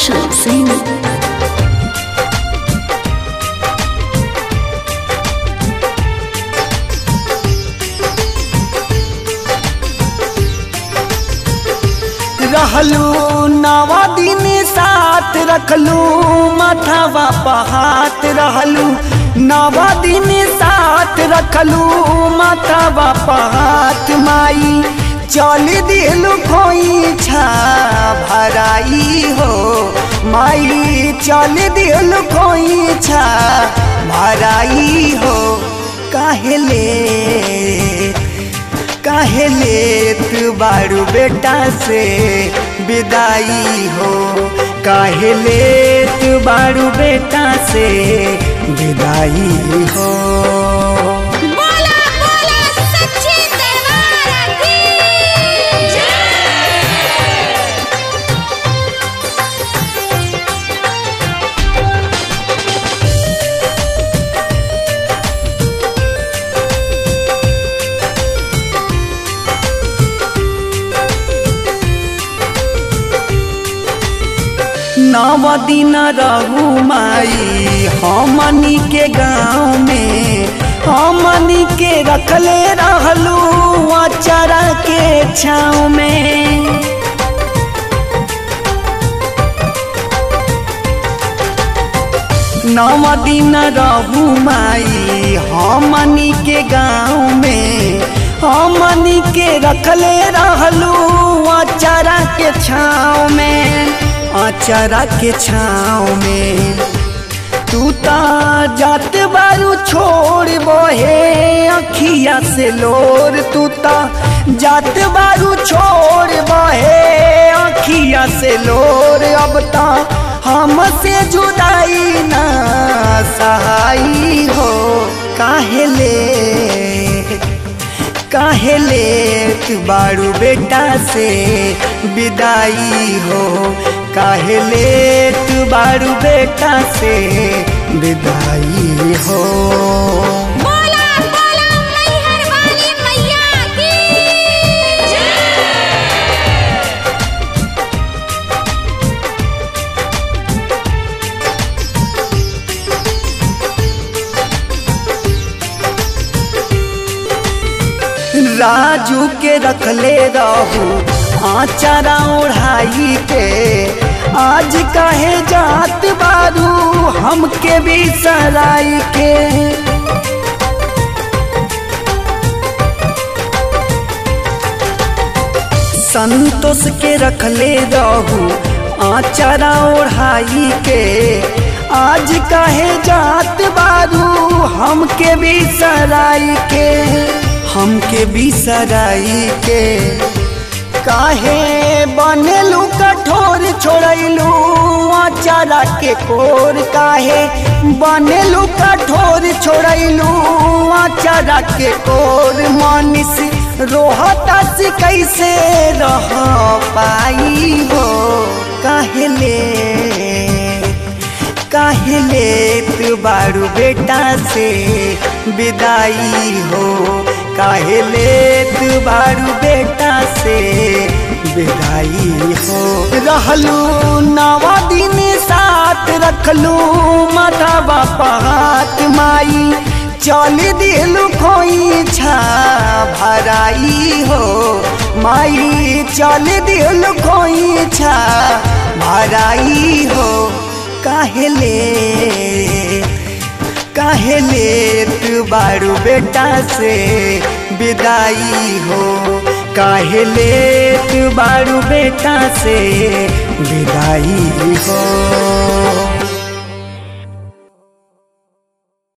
Roshan Singh. रहलू नवा दिन साथ रखलू माथावा पहात रहलू नवा दिन साथ रखलू माथावा पहात माई चल दिलू खोई छा भराई हो माई चल दिलू खोई छा भराई हो काहेले काहे लेत बारू बेटा से विदाई हो काहे लेत बारू बेटा से विदाई हो बोला बोला सच्ची दरबार की नव दिन रहू माई हमनी के गाँव में हमनी के रखले रहलू अचारा के छाँव में नव दिन रहू माई हमनी के गाँव में हमनी के रखले रहलू अचारा के छाँव में अचारा के छाँव में तू ता जात बारू छोड़ बहे अखिया से लोर तू ता जात बारू छोड़ बहे अखिया से लोर अब ता हमसे जुदाई ना सहाई हो काहेले काहे लेत बारू बेटा से विदाई हो काहे लेत बारू बेटा से विदाई हो बोला बोला मैहर वाली मैया की राजू के रखले रहू आचारा ओढ़ाई के आज काहे जात बारू हमके भी सराई के संतोष के रखले रहू आचारा ओढ़ाई के आज काहे जात बारू हमके भी सराई के हमके भी सराई के काहे बनेलू कठोर छोड़लू आचारा के कोर काहे बनेलू कठोर छोड़लू आचारा के कोर मानिस रोहता से कैसे रह पाई हो काहेले काहे लेत बारू बेटा से विदाई हो काहे लेत बारू बेटा से विदाई हो रहलू नवा दिन साथ रखलू माथा बापा हाथ माई चल दिलू खोई छा भराई हो माई चल दिलू खोई छा भराई हो काहेले काहेले तू बारू बेटा से विदाई हो काहेले तू बारू बेटा से विदाई हो